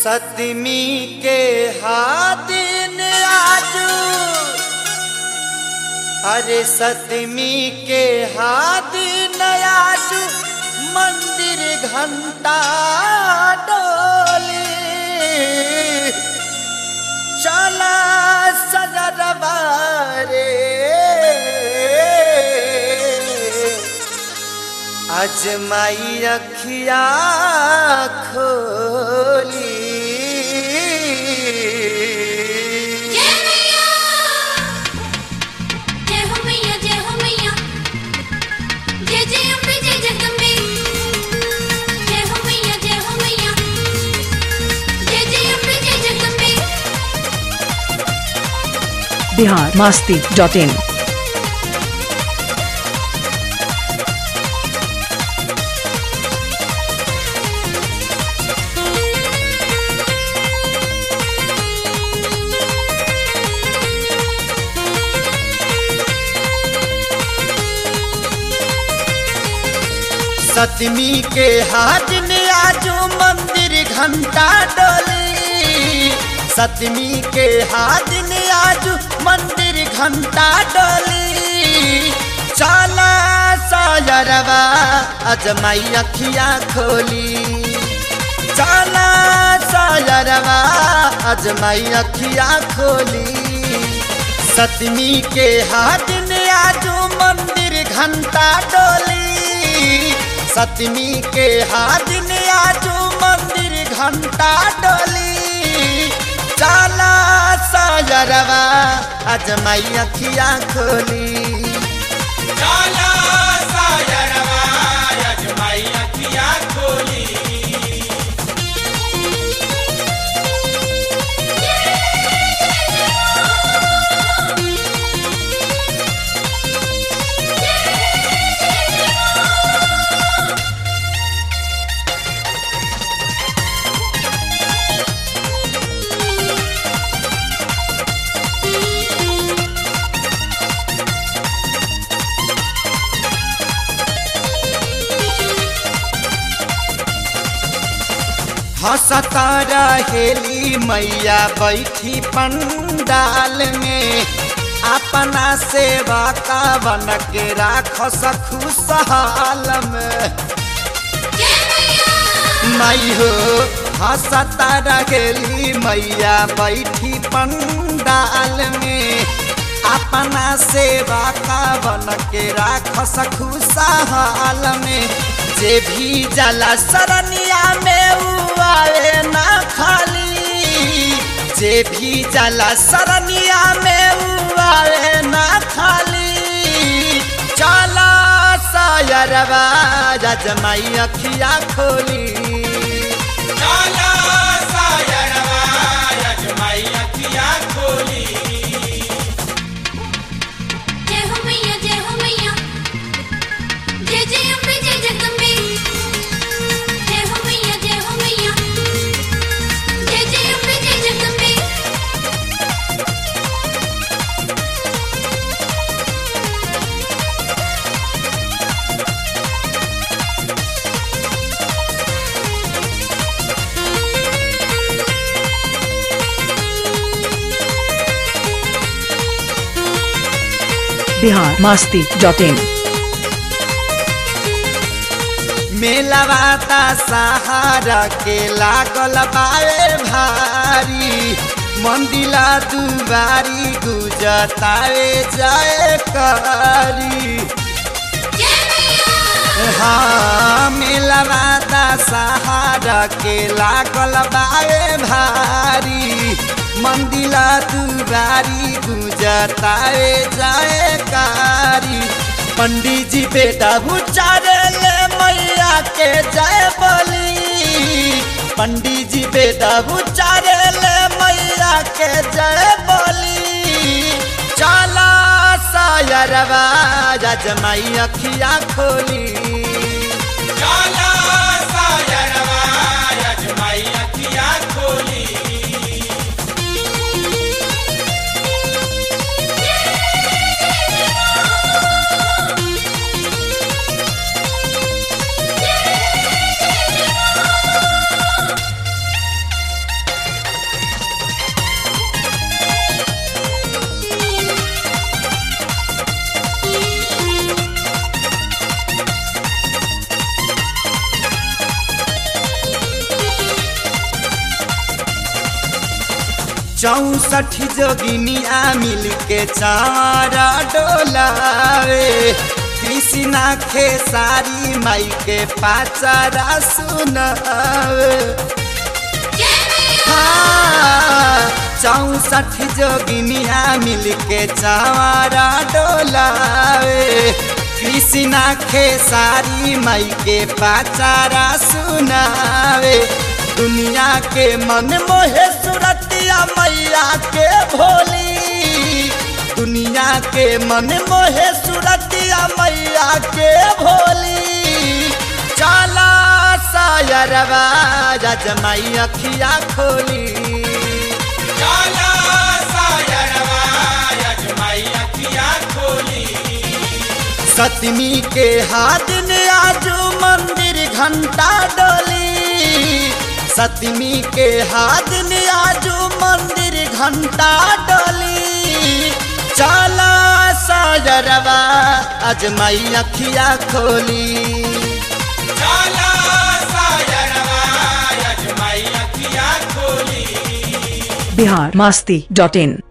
सतमी के हादिन आजू अरे सतमी के हादिन आजू मंदिर घंटा डोली चला सजरवा रे अजमाई अखिया खोली जय मैया जय हो मैया जय हो मैया जय जय अम्बे जय जगदम्बे जय हो मैया जय हो मैया जय जय अम्बे जय जगदम्बे बिहार मास्ती डॉट इन सतमी के हाथ में आजू मंदिर घंटा डोली सतमी के हाथ में आजू मंदिर घंटा डोली चला सायरवा अजमाई अखिया खोली चला सायरवा अजमाई अखिया खोली सतमी के हाथ में आजू मंदिर घंटा डोली सतमी के हाथ में आजू मंदिर घंटा डोली चाला सायरवा अजमाई अखिया खोली जाला सायरवा अजमाई अखिया खोली हंसता रहेली मैया बैठी पंडाल में अपना सेवा का बन के राख खुशहाल में जय मैया माई हो हंसता रहेली मैया बैठी पंडाल में अपना सेवा का बन के राख खुशहाल में जे भी जला सरनिया में उ आवे ना खाली जे भी जला सरनिया में उ आवे ना खाली चला सायरवा जजमाई अखिया खोली जाला सायरवा अजमाई अखिया खोली जय हो मैया जय हो मैया जय जय अम्बे जय जगदम्बे जय हो मैया जय हो मैया जय जय अम्बे जय जगदम्बे बिहार मास्ती डॉट इन मेलवाता सहारा के लागल बाए भारी मंदिला दुबारी गुजतावे जाए कारी जय मैया हाँ मेलवाता सहारा के लागल बाए भारी मंदिला दुबारी गुजतावे जाए कारी पंडित जी बेटा उचारे ले मैया के जय बोली पंडित जी बेटा उचारे ले मैया के जय बोली चला सायरवा जजमाई अखिया खोली जाला सायरवा अजमाई अखिया खोली चौसठ जोगिनिया मिल के चारा डोलावे कृष्णा खेसारी माई के पाचारा सुनावे जय मैया हाँ, चौसठ जोगिनिया मिल के चारा डोलावे कृष्णा खेसारी माई के पाचारा सुनावे दुनिया के मन मोहे सुरतिया मैया के भोली दुनिया के मन मोहे सुरतिया मैया के भोली चला सायरवा जजमाई अखिया खोली जाला सायरवा अजमाई अखिया खोली सतमी के हाथ ने आजू मंदिर घंटा डोली सतमी के हाथ ने आजू मंदिर घंटा डोली चला साजरवा अजमाई अखिया खोली जाला सायरवा अजमाई अखिया खोली बिहार मास्ती डॉट इन